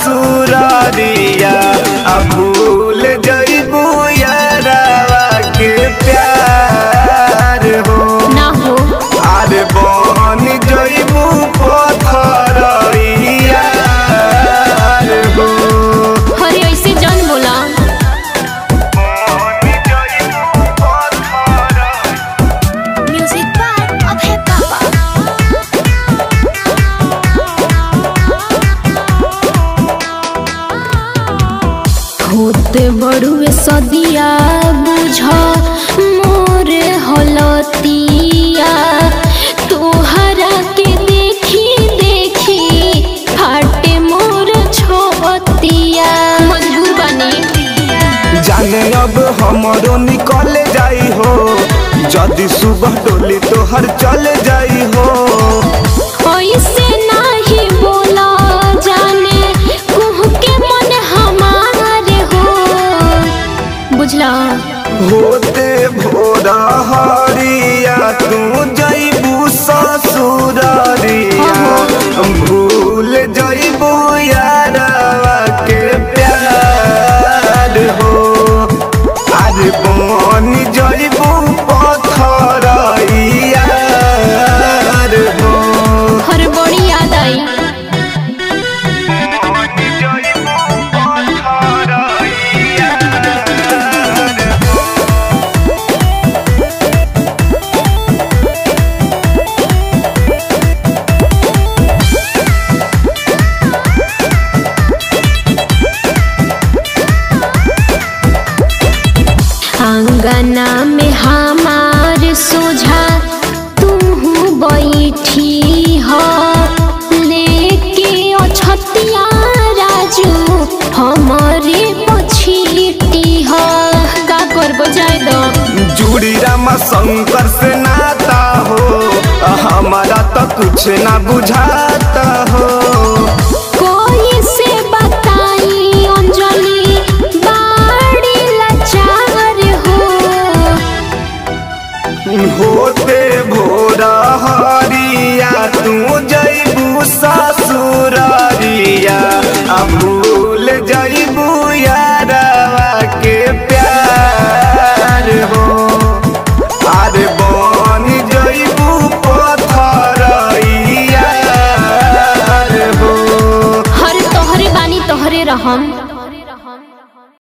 ससुरारिया आ भूल जइबू यारावा के प्यार हो ना हो अरे बन जइबू पथरिया हो अरे ऐसे जान बोला बन जइबू पथरिया म्यूजिक बाय अभय बाबा होते बड़ुए सदिया बुझ मोर हलतिया तोहरा के देखी देखी फाटे मोर छोतिया मजबूर बनी जाने अब हमरो निकल जाई हो जदि सुबह डोली तोहर चल जाई हो ऐसे नाही बोला जाने कुह के मन हमारे हो बुझला होते भोरा हरिया तू जइबू ससुरारिया भूल जइबू यारवा के प्यार हो अरे बन जइबू पथरिया हो हर बड़ी याद आई आंगना में हमार सोझा तू बैठी हो लेके अछतिया राजू हमारे पछीटी हो का करबो जाय दो जुड़ी रामा शंकर से नाता हो हमारा तो कुछ ना बुझाता हो